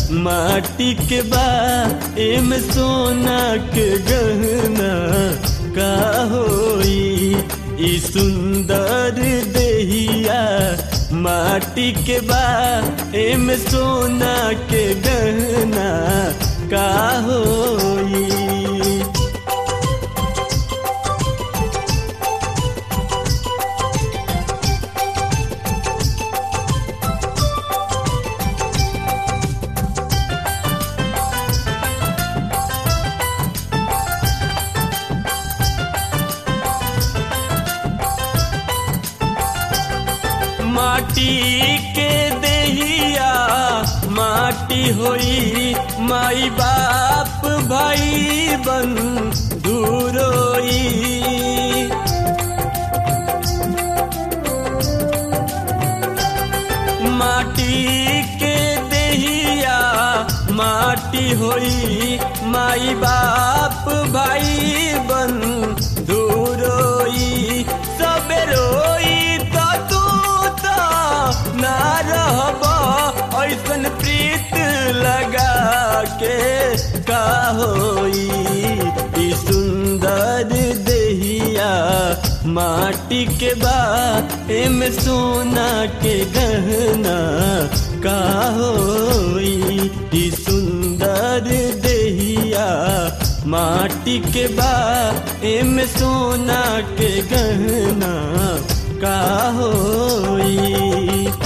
माटी के बा एम सोना के गहना का होई ई सुंदर देहिया माटी के बा एम सोना के गहना का होई माटी के देहिया माटी होई माई बाप भाई बन दूरोई माटी के देहिया माटी होई माई बाप भाई बन दूरोई सबे रोई तो तू तो ना रहब ऐसन प्रीत लगा के का होई ई सुंदर देहिया माटी के बा एम सोना के गहना का होई ई सुंदर देहिया माटी के बा एम सोना के गहना का होई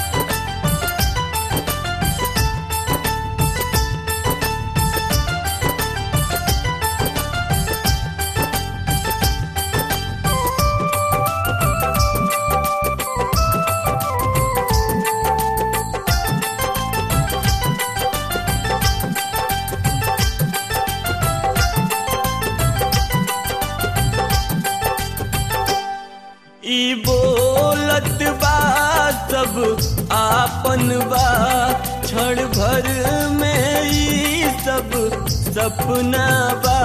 ई बोलत बा सब आपन बा क्षण भर में ई सब सपना बा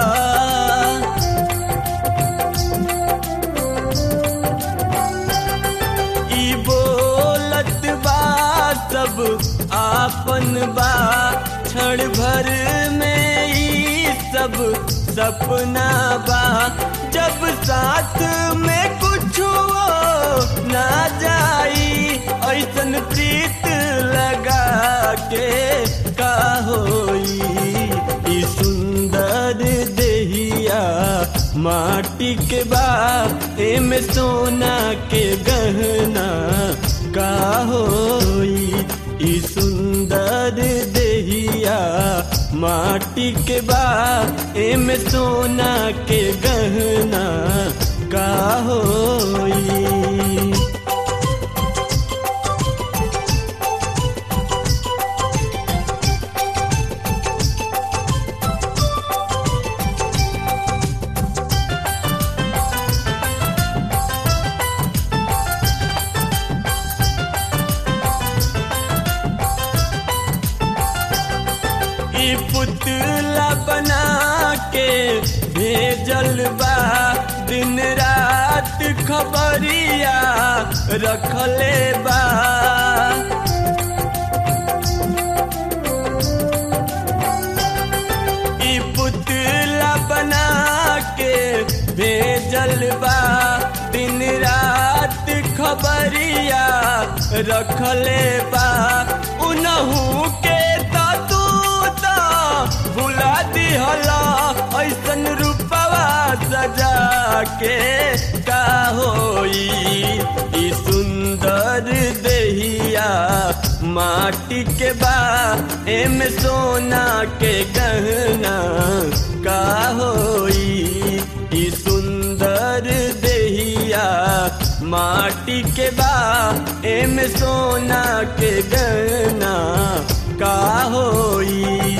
ई बोलत बा सब आपन बा क्षण भर में ई सब सपना बा जब साथ में कुछ ना जाई ऐसन प्रीत लगा के का होई ई सुंदर देहिया माटी के बा एम सोना के गहना का होई ई सुंदर देहिया माटी के बा एम सोना के गहना का होई ई पुतला बना के भेजल बा दिन रात खबरिया रखले बा ई पुतला बना के भेजल बा दिन रात खबरिया रखले बा उनहू के तो तू तो भुला दिहला ऐसन रूपवा सजा के का होई ई सुंदर देहिया माटी के बा एम सोना के गहना का होई ई सुंदर देहिया माटी के बा एम सोना के गहना का होई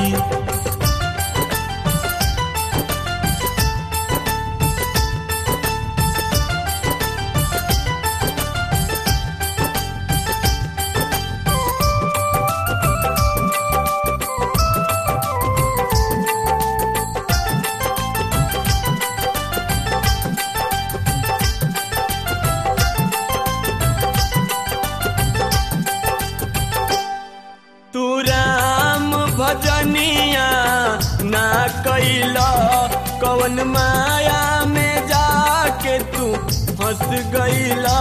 तू राम भजनिया ना कैल कवन माया में जाके तू हंस गईला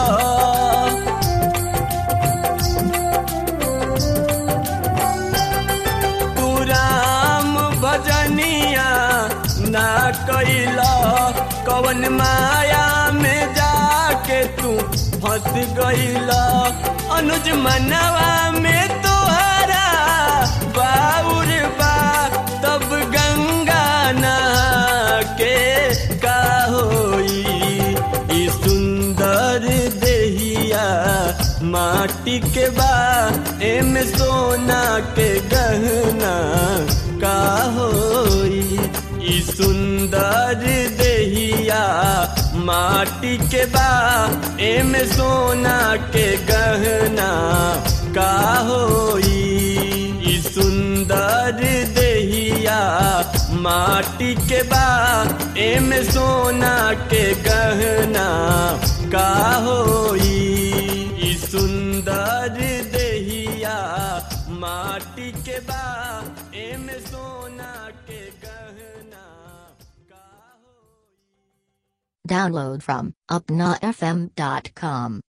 तू राम भजनिया ना कैला कवन माया में जाके तू फंस गईला अनुज मनवा में तोहरा बाउर बा तब गंगा नहा के का होई ई सुंदर देहिया माटी के बा एमे सोना के गहना का होई ई सुंदर देहिया माटी के बा एमे सोना के गहना का होई ई सुंदर देहिया माटी के बा एमे सोना के गहना का होई ई सुंदर देहिया माटी के बा एमे सोना के गहना का होई Download from UpnaFM.com.